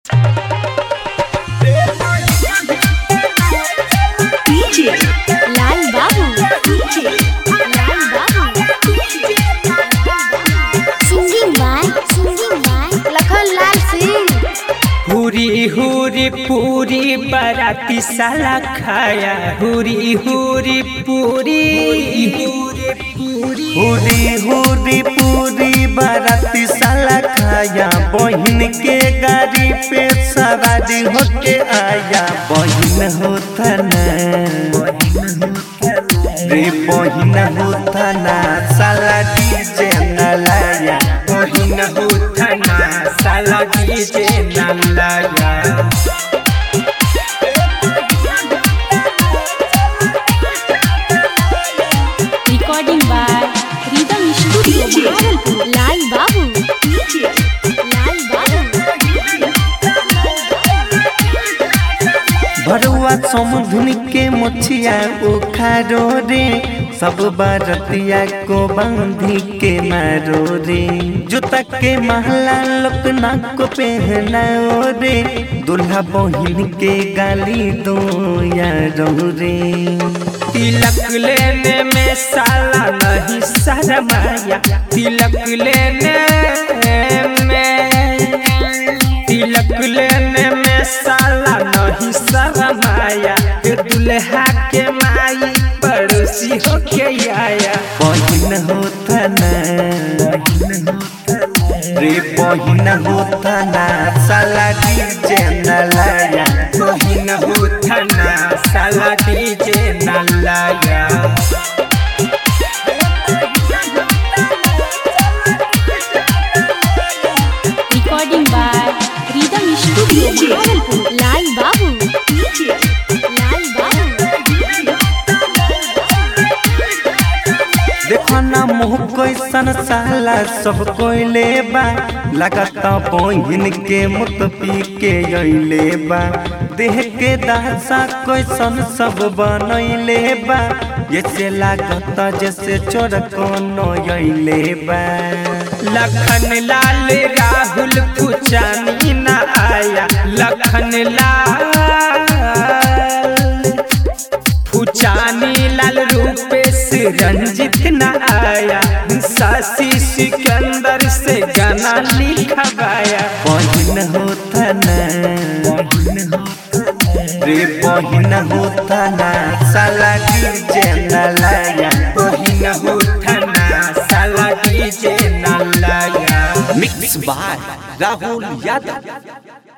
DJ Lal Babu DJ Lal Babu singing by singing by Lakhan Lal Singh हुरी हुरी पूरी बराती साला खाया हुरी हुरी पूरी हुरी हुरी पूरी बाराती साला खाया बहन के गाड़ी पे सवारी होके आया बहन होता ना रे बहन होता ना साला डीजे न लाया बहिन होथना साला डीजे न लाया recording by rhythm studio Bhagalpur Lal Babu DJ Lal बाबू भरुआ समुधुन के मुछिया उखारो रे सब बारतिया को बांधी के मारो रे जूता के महला लोक नाक को पहनाओ रे दुल्हा बहिन के गाली दो यारो रे तिलक लेने में साला नहीं शरमाया तिलक लेने में तिलक लेने में साला नहीं शरमाया के दुल्हा के माई पड़ोसी होके आया बहिन होता ना रे बहिन होता ना साला डीजे न लाया बहिन होथना साला डीजे न लाया recording by rhythm studio Bhagalpur Lal Babu DJ Lal बाबू देखो ना मुँह कैसन साला सब कोई ले बा लगता बहिन के मुत पी के अइले बा देह के दासा कैसन सब बनैले बा जैसे लागता जैसे चोर कोनो अइले बा लखन लाल राहुल पुचानी न आया लखन लाल पुचानी लाल रूपेश रंजित न आया शशि सिकंदर से गाना लिखवाया बहिन होता ना रे बहिन होता ना साला डीजे न लाया बहिन होथना साला डीजे न लाया मिक्स बाय राहुल यादव